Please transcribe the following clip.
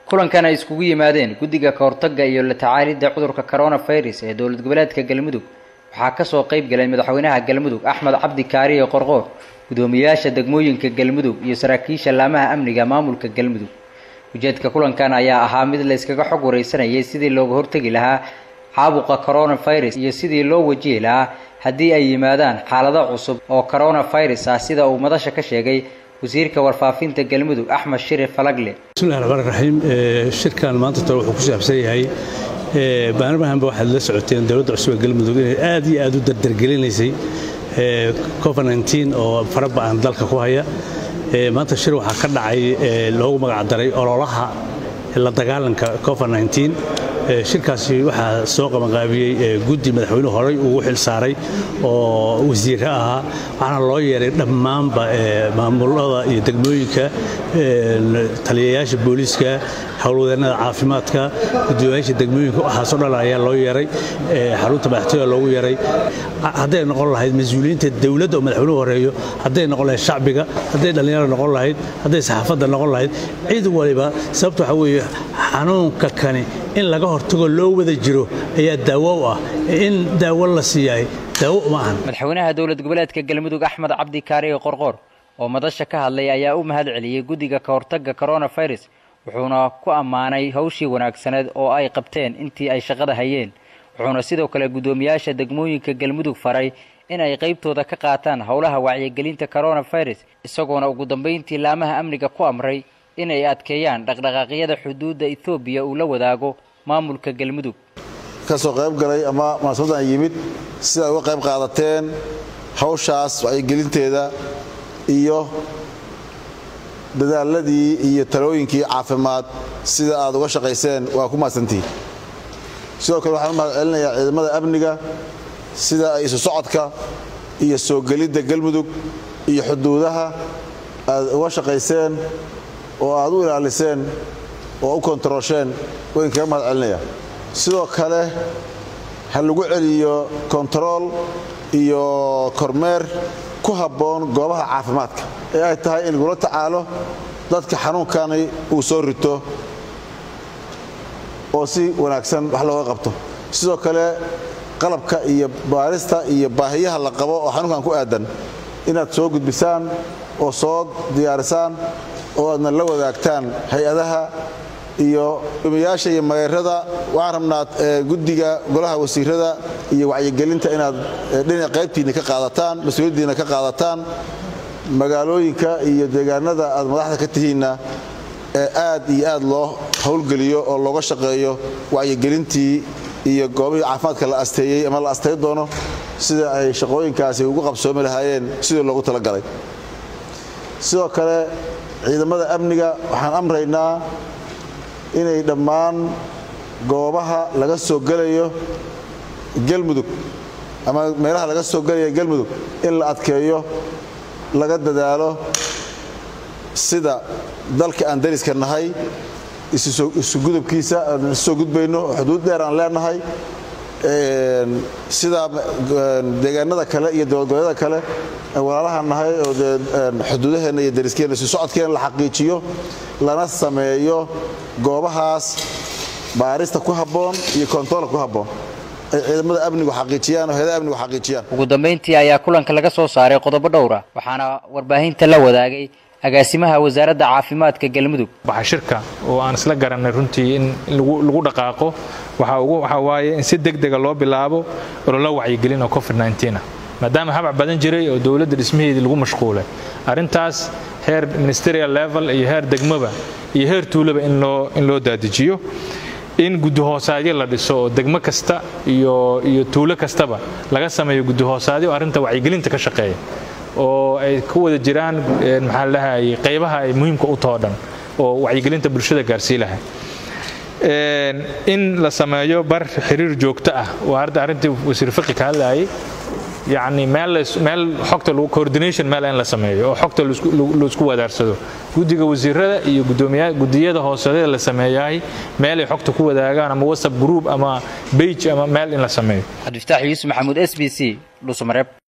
kulankan ay iskugu yimaadeen guddiga kahortagga iyo la tacaalidda cudurka coronavirus ee dowlad goboleedka galmudug waxaa kasoo qayb galay madaxweynaha galmudug axmed cabdi kaariye qorqoor guddoomiyayaasha degmooyinka galmudug iyo saraakiisha laamaha amniga maamulka galmudug ujeedka kulankan ayaa ahaa mid la yskaga xog wareysanayay sidii looga hortegi lahaa caabuqa coronavirus iyo sidii loo wajihi lahaa haddii ay yimaadaan xaalado cusub oo coronavirus ah sida uu madasha ka sheegay wasiirka warfaafinta galmudug axmed shire falagle bismillahi raxmaan raxiim shirkan maanta tore wuxuu ku saabsan yahay baarlamaanba waxaad la socoteen dowladda cusub ee galmudug inay aad iyo aad u dardargelinaysay covid-19 oo faraba'an dalka ku haya maanta shir waxaa ka dhacay loogu magacdaray ololaha la dagaalanka covid-19 shirkaasi waxaa soo qabanqaabiyey guddi madaxweynuhu horey ugu xil saaray oo wasiire ahaa waxaana loo yeeray dhammaanba maamulada iyo degmooyinka taliyayaasha booliiska howlwadeennada caafimaadka gudoomiyaasha degmooyinka waxaasoo dhan ayaa loo yeeray xarunta madaxtooyada loogu yeeray hadday noqon lahayd mas-uuliyiinta dowladda oo madaxweynuhu horeeyo hadday noqon lahayd shacbiga hadday dhallinyaro noqon lahayd hadday saxaafadda noqon lahayd cid waliba sababta waxaa weeye xanuunka kani in laga hortago loo wada jiro ayaa daawo u ah in daawo la siiyahay daawo uma ahan madaxweynaha dowlad goboleedka galmudug axmed cabdi kaariye qorqoor oo madasha ka hadlay ayaa u mahad celiyey guddiga kahortagga coronavirus wuxuuna ku ammaanay hawshii wanaagsaneed oo ay qabteen intii ay shaqada hayeen wuxuuna sidoo kale guddoomiyaasha degmooyinka galmudug faray in ay qaybtooda ka qaataan howlaha wacyigelinta coronavirus isagoona ugu dambayntii laamaha amniga ku amray inay adkeeyaan dhaqdhaqaaqyada xuduudda etoobiya uu la wadaago maamulka galmudug ka soo qayb galay ama munaasabaddan yimid sida ay uga qayb qaadateen hawshaas wacyigelinteeda iyo dadaaladii iyo talooyinkii caafimaad sida aad uga shaqayseen waa ku mahadsantihiin sidoo kale waxaan u mahad celinayaa ciidamada amniga sida ay isu socodka iyo soo gelidda galmudug iyo xuduudaha aad uga shaqayseen oo aad u ilaaliseen oo u kontarosheen wayn kaga mahad celinaya sidoo kale ha lagu celiyo kontarool iyo kormeer ku habboon goobaha caafimaadka ee ay tahay in lagula tacaalo dadka xanuunkani uu soo rito oo si wanaagsan wax looga qabto sidoo kale qalabka iyo baarista iyo baahiyaha la qabo oo xanuunkan ku aadan inaad soo gudbisaan oo soo diyaarisaan oo aadna la wadaagtaan hay-adaha iyo umayaasha iyo mageerada waxaan rabnaa guddiga golaha wasiirada iyo wacyigelinta inaad dhinac qaybtiinna ka qaadataan mas-uuliyaddiinna ka qaadataan magaalooyinka iyo deegaanada aad madaxda ka tihiinna ee aad iyo aad loo howlgeliyo oo looga shaqeeyo wacyigelintii iyo goobihii caafimaadka la asteeyey ama la astay doono sida ay shaqooyinkaasi ugu qabsoomi lahaayeen sidii loogu talagalay sidoo kale ciidamada amniga waxaan amraynaa inay dhammaan goobaha laga soo gelayo galmudug ama meelaha laga soo gelaya galmudug in la adkeeyo laga dadaalo sida dalka aan dariska nahay isu gudubkiisa aan isusoo gudbayno xuduud dheer aan leenahay sida deegaanada kale iyo dowladgoboleeda kale walaalaha nahay oo dee xuduudaheenna iyo dariskeenna isu socodkeenna la xaqiijiyo lana sameeyo goobahaas baarista ku habboon iyo kontaroolka ku habboon ay ciidamada amnigu xaqiijiyaan oo hayadaha amnigu xaqiijiyaan ugu dambayntii ayaa kulanka laga soo saaray qodobo dhowra waxaana warbaahinta la wadaagay agaasimaha wasaaradda caafimaadka galmudug waxaa shirka oo aan isla garanay runtii in lagu dhaqaaqo waxaa waaye in si degdega loo bilaabo ololo wacyigelin oo covid-19 ah maadaama habac badan jiray oo dowladda dhismaheedii lagu mashquulay arrintaas heer ministerial level iyo heer degmaba iyo heer tuulaba in loo daadijiyo in gudihoosaadyo la dhiso oo degmo kasta iyo tuulo kastaba laga sameeyo gudihoosaadyo arrinta wacyigelinta ka shaqeeya oo ay ku wada jiraan maxaa ladhahayay qaybaha ay muhiimka u taho dhan oo wacyigelinta bulshada gaarsii lahay in la sameeyo bar xiriir joogto ah waa arda arrintii wasiir fiqi ka hadlayay yacni meel meel xogta coordination meel in la sameeyo oo xogta laisku wadaarsado guddiga wasiirada iyo gudoomiya gudiyada hooseeda la sameeyahay meel ay xogta ku wadaagaan ama whatsapp group ama page ama meel in la sameeyo cabdifataax yuusuf maxamuud s b c dhuusamareeb